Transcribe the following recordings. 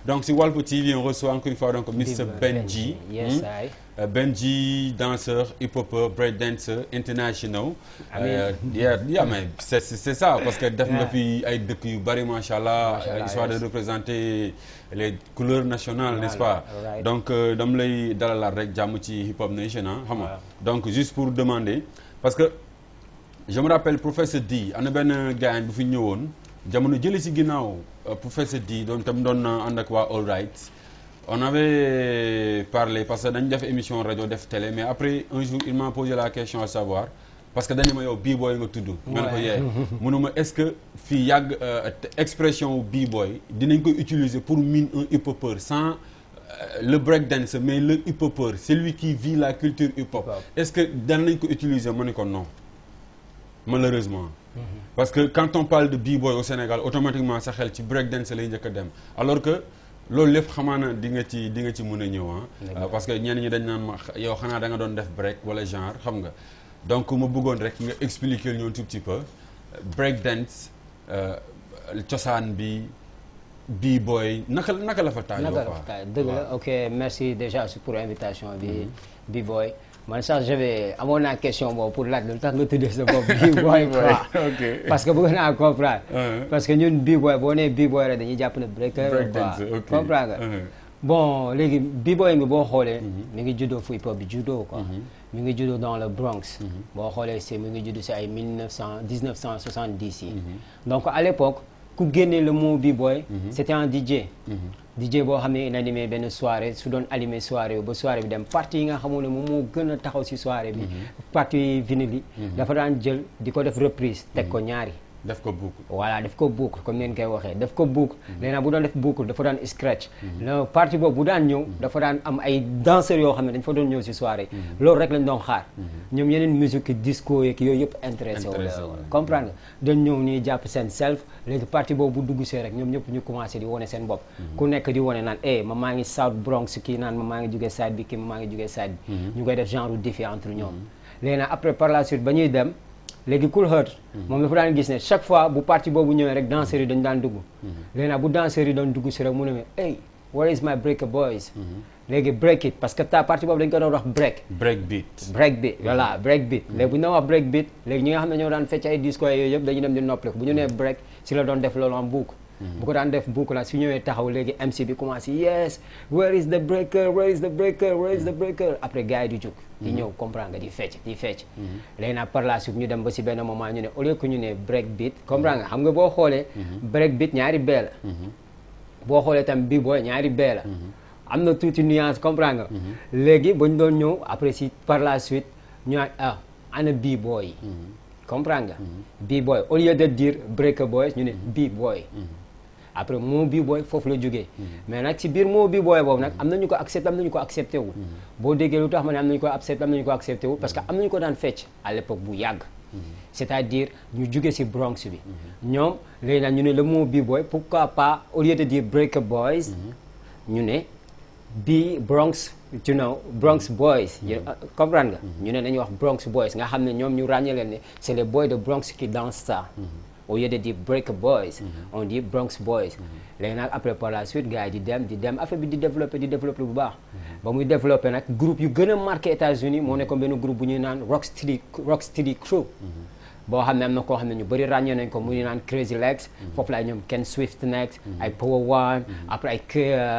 donc si Walf TV on reçoit encore une fois donc Mr Benji yes hmm? I Euh, Benji danseur hip-hopper break dancer international Amiin. Euh, yeah, yeah, mais c'est c'est c'est ça parce que def nga Yeah. fi ay dëkk yu bari macha allah Macha Allah, histoire yes. de représenter les couleurs nationales n'est-ce pas Voilà, right. donc euh, dam lay dalalaat rek jàmm ci hip hop nation ah xam nga Voilà. donc juste pour demander parce que je me rappelle professeur D am na benn gars bu fi ñëwoon jamono jële si ginnaaw euh, professeur D doon tam doon na ànd ak waa All Right on avait parlé parce que dañ def émission rajo def télé mais après un jour il m'a posé la question à savoir parce que dañu ma yow b-boy nga tudd ma ne ko Ouais. yee munuma est-ce que fii yàgg euh, te- expression wu b-boy dinañ ko utiliser pour miin un hip-hopper sans euh, le breakdance mais le hip-hopper celui qui vit la culture hip-hop Hip-hop. est-ce que daan nañ ko utiliser ma ne ko non malheureusement parce que quand on parle de b-boy au Sénégal automatiquement sa xel ci breakdance lay njëkk a dem alors que loolu lépp xamaa na di nga ci di nga ci mën a ñëw Dëgg ah la. parce que ñenn ñi dañ naan ma xa- yow xanaa da nga doon def break wala genre xam nga donc ma bëggoon rek nga expliquer ñu un tout petit peu breakdance euh, cosaan bi b-boy naka naka la fa taajoo naka quoi la fa dëgg la ok merci déjà aussi pour invitation bi bi boy man sax j'avais amoon naa question boobu pour laaj lu tax nga tuddee sa bopp bi boy quoi ok parce que bëgg naa comprendre Uh-huh. parce que ñun b-boy boo nee b-boy rek dañuy jàpp ne breaker breakdance quoi ok comprendre nga Uh-huh. bon léegi b-boy bi boo xoolee mi ngi juddoo fu hip hop bi juddoo quoi Mhm. mi ngi juddoo dans le Bronx Mhm. boo xoolee si mi ngi judd si ay 1900 1970 yi Mhm. donc à l'époque ku génnee le mot b-boy Mhm. c'était un DJ Mhm. DJ boo xam ne il animé benn soirée su doon animé soirée bi ba soirée bi dem partie yi nga xamul ne moom moo gën a taxaw si soirée bi partie vinyle yi Mhm. dafa daan jël di ko def reprise teg ko ñaari def ko boucle voilà daf ko boucle comme neen koy waxee daf ko boucle léegi nag bu doon def boucle dafa daan scratch la partie boobu bu daan ñëw dafa daan am ay danseurs yoo xam ne dañ fa doon ñëw si soirée loolu rek lañ doon xaar ñoom yeneen musique disco yeeg yooyu yëpp intéressé wu Intéressé la wu la. comprendre nga dañ ñëw nii jàpp seen self léegi partie boobu bu dugg see rek ñoom ñëpp ñu commencé di wane seen bopp ku nekk di wane naan eh ma maa ngi South Bronx kii naan ma maa ngi jugee side bi kii ma maa ngi jugee side bi ñu koy def genre défi entre ñoom léegi nag après par la suite ba ñuy dem léegi Cool Herc moom dafa daan gis ne chaque fois bu partie boobu ñëwee rek danseurs yi dañu daan dugg léegi nag bu danseurs yi doon dugg si rek mu ne ma hey where is my breaker boys léegi break it parce que ta partie boobu dañ ko doon wax break break beat break beat voilà break beat léegi bu ñu doon wax break beat léegi ñi nga xam ne ñoo daan fecc ay disco yooyu yëpp dañuy dem di noppaliku bu ñu nee break si la doon def loolu en boucle bu ko daan def boucle la su ñëwee taxaw léegi MC bi commencé yes where is the breaker where is the breaker where is the breaker après gars yi di jóg di ñëw comprendre nga di fecc di fecc léegi nag par la suite ñu dem ba si benn moment ñu ne au lieu que ñu ne break beat comprendre nga xam nga boo xoolee break beat ñaari bee la boo xoolee tam bi booy ñaari bee la am na tuuti nuance comprendre nga léegi ba ñu doon ñëw après si par la suite ñu naan ah ana bii booy yi comprendre nga bii booy au lieu de dire breaker boys ñu ne bii booy après moo bii booy foofu la jógee mais nag ci biir moo bii booy boobu nag am nañu ko accepté am nañu ko accepté wul boo déggee lu tax ma ne am nañu ko accepté am nañu ko accepté wul parce que am nañu ko daan fecc à l'époque bu yàgg c'est-à-dire ñu jóge ci Bronx bi ñoom léegi nag ñu ne le mot bii booy pourquoi pas au lieu de dire breaker boys ñu ne bii Bronx you know Bronx boys you know, comprendre nga ñu ne dañuy wax Bronx boys nga xam ne ñoom ñu ràññee leen ne c'est les boys de Bronx qui dansent ça au lieu de dire breaker boys on dit Bronx boys léegi nag après par la suite gars yi di dem di dem affaire bi di développer di développer bu baax ba muy développer nag groupe yu gën a marqué États-Unis moo nekkoon benn groupe bu ñuy naan Rocksteady Rocksteady Crew boo xam ne am na koo xam ne ñu bëri ràññee nañ ko mu ñu naan Crazy Legs foofu la ñoom Ken Swift nekk ay Power One après ay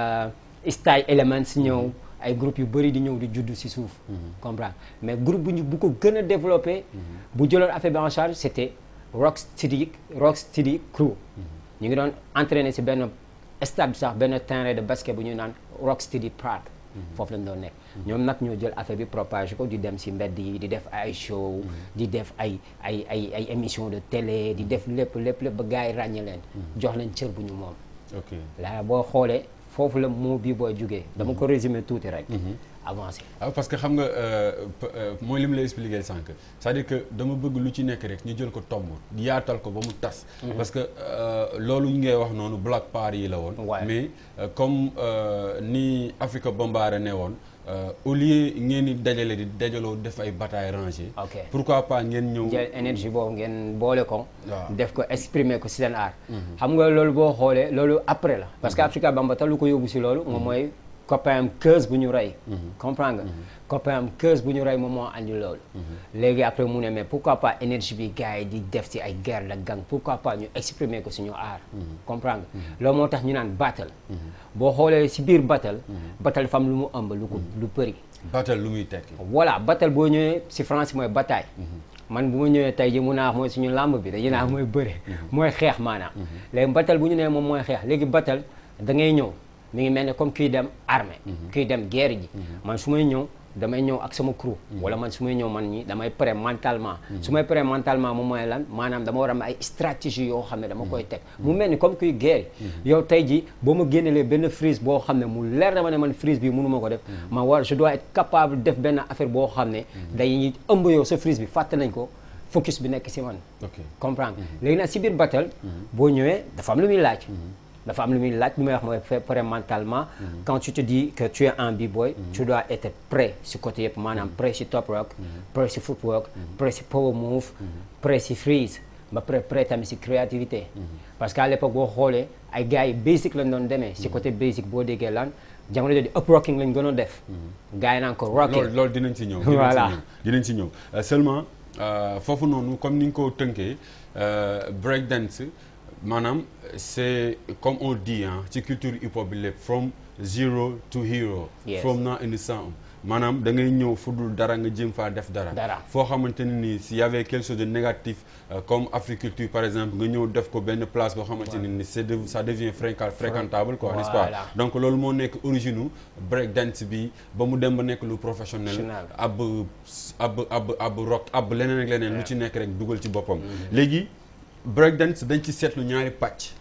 k Style Elements ñëw ay groupe yu bëri di ñëw di judd ci suuf comprendre mais groupe bu ñu bu ko gën a développé bu jëloon affaire bi en charge c'était Rocksteady Rocksteady Crew ñu ngi doon entraîné ci benn stade sax benn terrain de basket bu ñu naan Rocksteady Park foofu lañ doon nekk ñoom nag ñoo jël affaire bi propagé ko di dem ci mbedd yi di def ay show di def ay ay ay ay émission de télé di def lépp lépp lépp ba gars yi ràññe leen jox leen cër bu ñu moom ok laa boo xoolee foofu la moo bii booy jógee dama ko résumer tuuti rek avancé ah parce que xam nga euh, p- euh, mooy li mu lay expliquer sànq c'est-à-dire que dama bëgg lu ci nekk rek ñu jël ko tomb yaatal ko ba mu tas. parce que euh, loolu ñu ngay wax noonu Black Power yi la woon. Ouais. mais euh, comme euh, ni Africa Bombare ne woon euh, au lieu ngeen di dajale di dajaloo def ay batailles rangées. ok pourquoi pas ngeen ñëw. jël énergie boobu ngeen boole ko waaw. def ko exprimer ko si seen art xam nga loolu boo xoolee loolu après la parce que Africa Bambaataa lu ko yóbbu si loolu moom mooy copain am keuse bu ñu rey comprendre nga copain am keuse bu ñu rey moom moo andi loolu léegi après mu ne mais pourquoi pas énergie bi gars yi di def si ay guerre de gang pourquoi pas ñu exprimer ko suñu art comprendre nga loolu moo tax ñu naan battle boo xoolee si biir battle battle dafa am lu mu ëmb lu ko lu bëri battle lu muy tekki. voilà battle boo ñëwee si France mooy bataille man bu ma ñëwee tey ji mun naa wax mooy suñu làmb bi dañu naa mooy bëre mooy xeex maanaam léegi battle bu ñu nee moom mooy xeex léegi battle da ngay ñëw mi ngi mel ne comme kuy dem armée kuy dem guerre ji man su may ñëw damay ñëw ak sama crew wala man su may ñëw man ñi damay prêt mentalement su may prêt mentalement moom mooy lan maanaam dama war a am ay stratégie yoo xam ne dama koy teg mu mel ni comme kuy guerre yow tey ji boo ma génnelee benn frise boo xam ne mu leer na ma ne man frise bi mënu ma ko def ma war je dois être capable def benn affaire boo xam ne day ëmb yow sa frise bi fàtte nañ ko focus bi nekk si man ok comprendre léegi nag si biir battle boo ñëwee dafa am lu muy laaj dafa am lu muy laaj lu may wax mooy faire prêt mentalement quand tu te dis que tu es un b-boy tu dois être prêt si côté yëpp maanaam prêt si top rock prêt si footwork prêt si power move prêt si freeze ba prêt prêt tamit si créativité parce que à l'époque boo xoolee ay gars yi basic lañ doon demee si côté basic boo déggee lan jamono jooju up rocking lañ gënoon def gars yi naan ko rocking loolu loolu dinañ ci ñëw. Voilà. dinañ ci ñëw dinañ ci ñëw Euh, seulement euh, foofu noonu comme ni nga ko tënkee euh, break dance maanaam c'est comme on dit ah ci culture hip hop bi lépp from zero to hero. Yes. from now in the sound maanaam da ngay ñëw fu dul dara nga jéem faa def dara. Dara. foo xamante ne nii s'il y avait quelque chose de négatif euh, comme Africulture par exemple nga ñëw def ko benn place boo xamante ne ni c'est de ça devient fréquent fréquentable quoi n'est-ce pas. Voilà. donc loolu moo nekk origine break dance bi ba mu dem ba nekk lu professionnel. Professionnel. ab ab ab ab rock ab leneen ak leneen lu ci nekk rek dugal ci boppam. léegi break dance dañ ci seetlu ñaari pàcc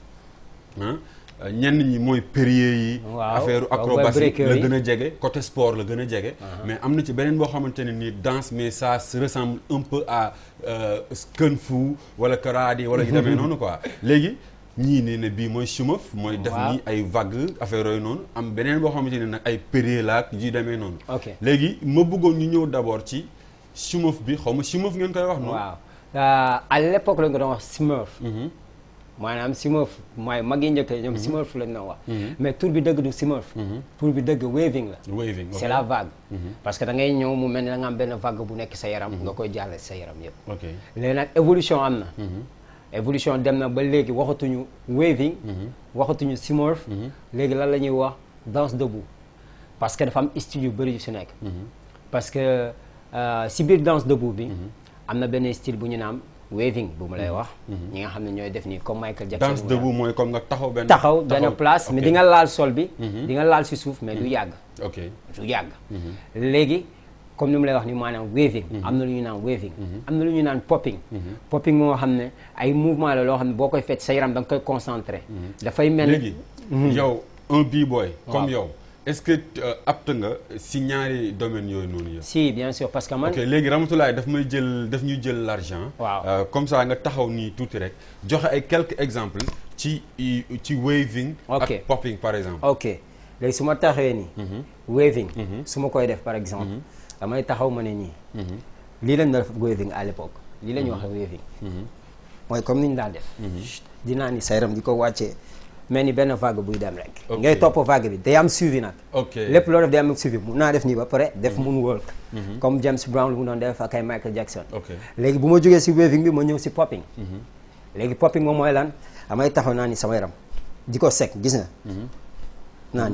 ah ñenn ñi mooy périer yi. Waaw, affaire waaw, acrobatie breaker la yi. gën a jege côté sport la gën a jege. mais am na ci beneen boo xamante ne nii danse mais ça se ressemble un peu à euh, kung fu wala karaté wala yu demee noonu quoi léegi. ñii ne ne bii mooy chumaf mooy def Waaw. nii ay vague affaire yooyu noonu am beneen boo xamante ne nag ay périer la ak yu demee noonu. ok léegi ma bëggoon ñu ñëw d'abord ci chumaf bi xaw ma chumaf ngeen koy wax noonu. waaw Euh, à l'époque lañ ko doon wax smurf Mhm. maanaam smurf mooy mag yi njëkk ñoom smurf lañ doon wax Mhm. mais tur bi dëgg du smurf Mhm. tur bi dëgg waving la waving c'est la vague Mhm. parce que da ngay ñëw mu mel ni da nga am benn vague bu nekk sa yaram nga koy jàlle sa yaram yëpp ok. léegi nag évolution am na Mhm. évolution dem na ba léegi waxatuñu waving Mhm. waxatuñu smurf Mhm. léegi lan la ñuy wax danse debout parce que dafa am style yu bëri yu si nekk Mhm. parce que euh, si biir danse debout bi am na benn style bu ñu naan waving bu ma lay wax ñi nga xam ne ñooy def nii comme Michael Jackson danse mu daan. debout mooy comme nga taxaw benn. taxaw benn place mais ok. di nga laal sol bi Mhm. di nga laal si suuf mais du yàgg ok. du yàgg Mhm. léegi comme ni mu lay wax ni maanaam waving am na lu ñu naan waving am na lu ñu naan popping popping moo xam ne ay mouvement la loo xam ne boo koy fecc sa yaram da nga koy concentré dafay mel léegi yow un b-boy comme Waaw. yow est-ce que euh, apte nga si ñaari domaines yooyu noonu yëpp. si bien sûr parce que man ok léegi Ramatoulaye daf may jël daf ñuy jël l'argent. Waaw. Euh, comme ça nga taxaw nii tuuti rek joxe ay quelques exemples ci i- ci waving. Ok. ak popping par exemple. ok léegi su ma taxawee nii Mhm. waving Mhm. su ma koy def par exemple damay taxaw ma ne nii Mhm. lii lañ doon def waving à l'époque lii la ñuy wax waving Mhm. mooy comme ni ñu daan def dinaa ni sa yaram di ko wàccee mel ni benn vague buy dem rek Ok. ngay topp vague bi day am suivi nag ok lépp loo def day am suivi mun naa def nii ba pare def moonwalk comme James Brown lu mu doon def ak ay Michael Jackson ok. léegi bu ma jógee si waving bi ma ñëw si popping Mhm. léegi popping moom mooy lan damay taxaw naa ni sama yaram di ko sec gis nga Mhm. naa ni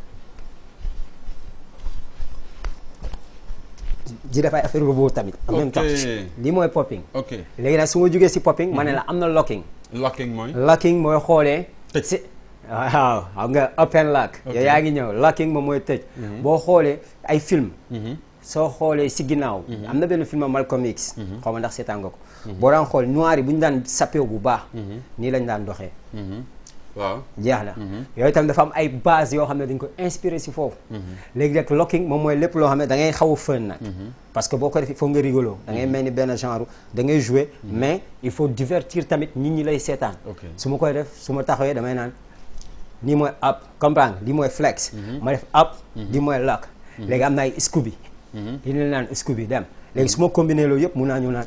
di def ay affaire robot tamit en même temps Ok. lii mooy popping ok léegi nag su ma jógee si popping ma ne la am na locking locking mooy. locking mooy xoolee Tëj. si waaw xam nga open lock Ok. yow yaa ngi ñëw locking moom mooy tëj boo xoolee ay film Mhm. soo xoolee si ginnaaw am na benn film Malcolm X xaw ma ndax seetaan nga ko boo daan xool noir yi bu ñu daan sappeew bu baax Mhm. nii lañ daan doxee Mhm. waaw. jeex na Mhm. yooyu itam dafa am ay base yoo xam ne dañ ko inspiré si foofu léegi rek locking moom mooy lépp loo xam ne da ngay xaw a fën nag parce que boo ko defee il faut nga rigolo da ngay mel ni benn genre da ngay jouer mais il faut divertir tamit nit ñi lay seetaan ok. su ma koy def su ma taxawee damay naan lii mooy up comprendre lii mooy flex ma def up lii mooy lock léegi am na ay scooby Mhm. yi ne naan scooby dem léegi su ma combiné loolu yëpp mun naa ñëw naan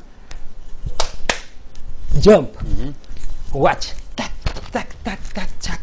jump Mhm. wàcc tak tak tak tak tak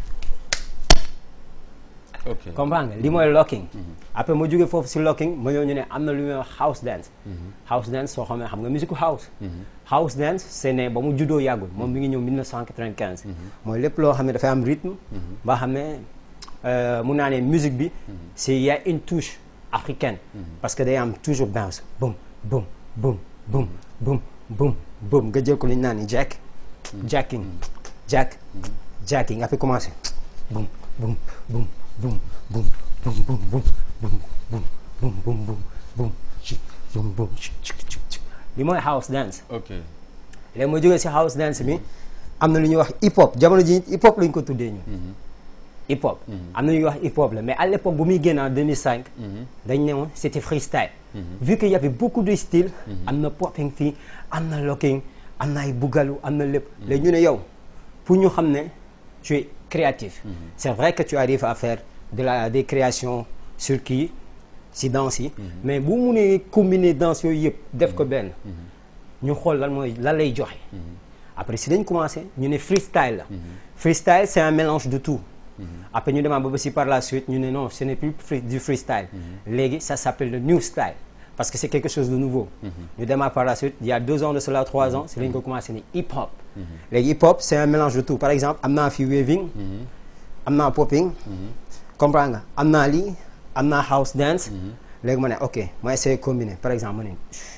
ok comprendre nga li mooy locking après ma jógee foofu si locking ma ñëw ñu ne am na lu ñuy wax house dance house dance soo xamee xam nga musique house house dance c'est né ba mu juddoo yàggul moom mi ngi ñëw 1995 mooy lépp loo xam ne dafay am rythme ba xam ne euh, mun naa ne musique bi c'est y a une touche africaine parce que day am toujours bounce boum boum boum boum boum boum boum nga jël ko li ñu naan ni jack jacking jack jacking après commencé boum boum boum boum boum boum boum boum boum boum boum boum boum boum chic boum boum chic chic chic chic li mooy house dance ok léegi ma jógee si house dance bi am na lu ñuy wax hip hop jamono ji hip hop lañ ko tuddee ñu hip hop am na lu ñuy wax hip hop la mais à l'époque bu muy génn en 2005 dañ ne woon c'était freestyle vu qu'il y avait beaucoup de styles am na popping fii am na locking am na ay bugalu am na lépp léegi ñu ne yow pour ñu xam ne tu es créatif c'est vrai que tu arrives à faire de la des créations sur kii si danse yi mais bu munee combiner danse yooyu yëpp def ko benn ñu xool lan mooy lan lay joxe après si dañ commencé ñu ne freestyle la freestyle c'est un mélange de tout après ñu demaat ba ba si par la suite ñu ne non ce n'est plus free- du freestyle léegi ça s'appelle le new style parce que c'est quelque chose de nouveau ñu demaat par la suite il y a deux ans de cela trois ans si lañ ko commencé ni hip hop léegi hip hop c'est un mélange de tout par exemple am naa fi waving am naa popping comprends nga am naa lii am naa house dance léegi ma ne ok ma essayer combiner par exemple ma ne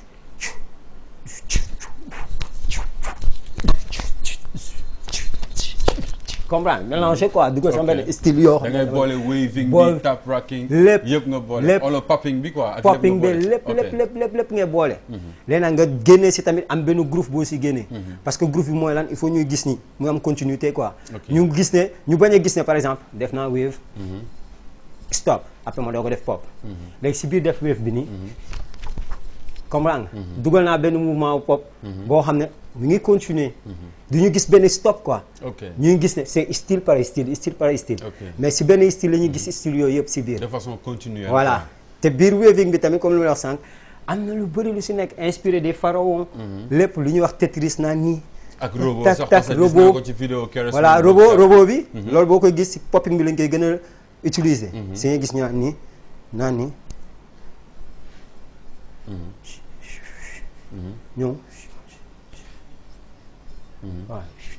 comprends mélanger quoi dugal sama Ok. benn style yoo da xam ngay ne boole waving boole- bi tap rocking lépp yëpp nga boole lépp. wala popping bi quoi ak popping bi nga boole. lépp Ok. lépp lépp lépp lépp ngay boole léegi nag nga génnee si tamit am benn groove boo si génnee parce que groove bi mooy lan il faut ñuy gis ni mu am continuité quoi Ok. ñu gis ne ñu bañ a gis ne par exemple def naa wave Mhm. stop après ma doo ko def pop léegi si biir def wave bi nii comprendre nga dugal naa benn mouvement pop boo xam ne mu ngi continuer du ñu gis benn stop quoi ok ñu ngi gis ne c'est style par style style par style Ok. mais si benn style la ñuy gis style yooyu yëpp si biir de façon continuelle voilà te biir waving bi tamit comme lu ma la wax sànq am na lu bëri lu si nekk inspiré des pharaons lépp lu ñuy wax Tetris naan nii ak robot tak, sax tak, parce que gis robot. naa ko ci vidéo keroog voilà sama robot bopp. robot bi loolu boo koy gis si popping bi lañ koy gën a utiliser si nga gis ñu naan nii naan nii ñëw waaw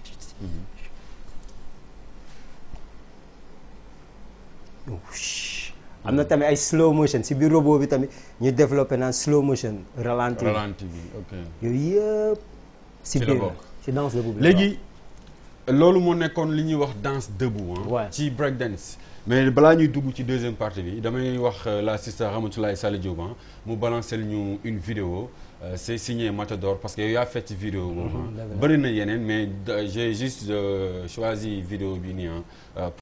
am na tamit ay slow motion si biir robot bi tamit ñu développé naan slow motion ralenti ralenti bi ok yooyu yëpp si Ci la biir la bokk. si danse debout bi la léegi loolu moo nekkoon li ñuy wax danse debout ah. Ouais. ci break dance mais balaa ñuy dugg ci deuxième partie bi damay wax euh, la sister Ramatoulaye Sall Diop ah, mu balancer ñu une vidéo euh, c'est signé Matador parce que yow yaa fait ci vidéo boobu ah. dëgg la. bëri na yeneen mais da- j'ai juste euh, choisi vidéo bi nii ah. euh,